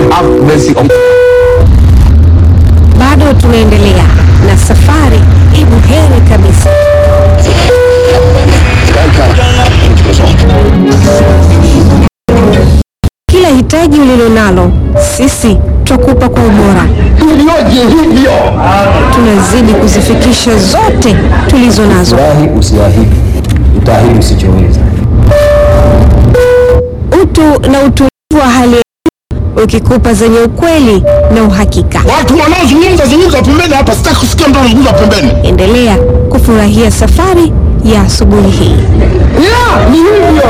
have mercy on Bado tunaendelea na safari ibu heri kabisa. Kila hitaji ulilonalo sisi twakupa kwa ubora. ilioje hivyo Tunazidi kuzifikisha zote tulizo nazo. Wahi usiahidi, utaahidi usichoweza. Utu na utulivu wa hali ya juu ukikupa zenye ukweli na uhakika. watu wanaozungumza zungumza pembeni hapa sitaki kusikia mtu anazungumza pembeni Endelea kufurahia safari ya asubuhi hii. yeah, ni hivyo